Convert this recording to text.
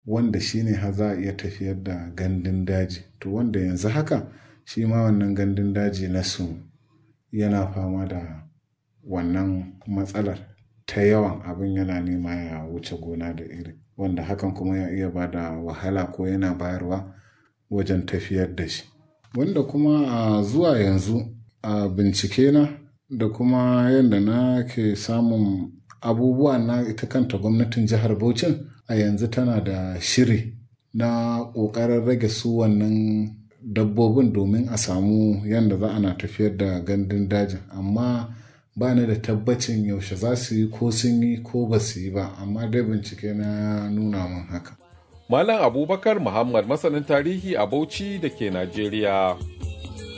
wanda shi ne har za a iya tafiyar da gandun daji to wanda yanzu haka shi ma wannan gandun daji na su yana fama da wannan matsalar ta yawan abin yana nema ya wuce gona da iri wanda hakan kuma ya iya ba da wahala ko yana bayarwa wajen tafiyar da shi wanda kuma a zuwa yanzu a bincike na da kuma yadda na ke samun abubuwa na ita kanta gwamnatin jihar Bauchin a yanzu tana da shiri na ƙoƙarin rage su wannan dabbobin domin a samu yadda za ana tafiyar da gandun dajin amma ba ni da tabbacin yaushe za su yi ko sun yi ko ba su yi ba amma dai bincike na nuna min haka. Malam Abubakar Muhammad masanin tarihi a Bauchi da ke Najeriya.